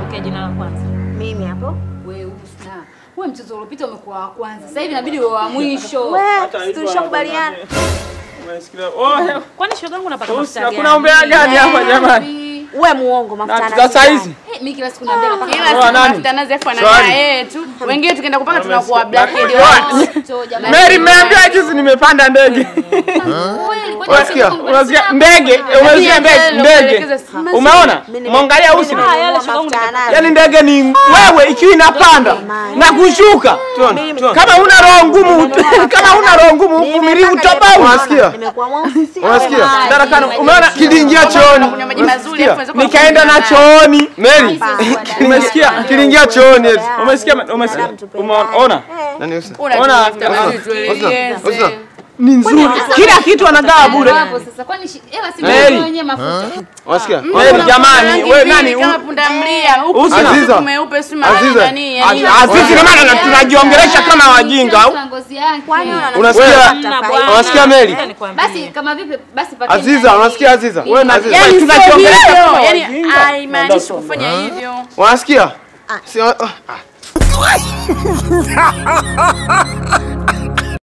pokea jina la kwanza. Mimi hapo. Wewe usna. Wewe mchezo uliopita umekuwa wa kwanza. Sasa hivi inabidi uwe wa mwisho. Wewe, tulishakubaliana. Umesikia? Oh, Kwani shogangu unapata Usi, mafuta hakuna gani? umbea gani hapa jamani? Wewe muongo mafuta Na na sasa hizi Eh, mimi kila siku naambia napaka Kila Wa siku nani? mafuta nazi afu Swali. anangaa yeye tu. Wengine tukienda kupanga tunakuwa black Swali. mafuta jamani. Mary, mmeambia juzi nimepanda ndege. Kweli, kwani Unasikia? sisi Unasikia? Ndege, umesikia ndege? Ndege. Umeona? Mwangalia usi. Ah, yale shogangu mafuta ya nazi. Yaani ndege ni wewe ikiwa inapanda na kushuka. Kama una roho ngumu, kama una roho ngumu uvumilivu tofauti. Unasikia? Nimekuwa mweusi si Unasikia? Maji, Darakano, maji. umeona Kiliingia chooni. kunywa maji mazuri afu unaweza nikaenda na kunywa chooni. Mary, Umesikia? kiliingia chooni eti. Umesikia? Umesikia? Umeona? Nani usi? Una Ona, mafuta mazuri tuelekeze. Usi. Ni nzuri. Kila kitu anagawa bure. Hapo sasa kwani shi- hela si Mary. mimi wenyewe mafuta. Unasikia? Mary, jamani, Rangi wewe mbili nani? kama punda mlia. Huku Usi. kuna Aziza. huku mweupe si maana Aziza. nani? yani- Azizi na maana tunajiongelesha kama wajinga au? Kwa ngozi yake. Unasikia? Hamna bwana. Unasikia Mary? Ngoja nikwambie. Basi kama vipi basi pake. Aziza, unasikia Aziza? Wewe na Aziza. Yaani sio tunajiongelesha hivyo. kama Yaani wajinga. haimaanishi kufanya hivyo. Unasikia? Si ah.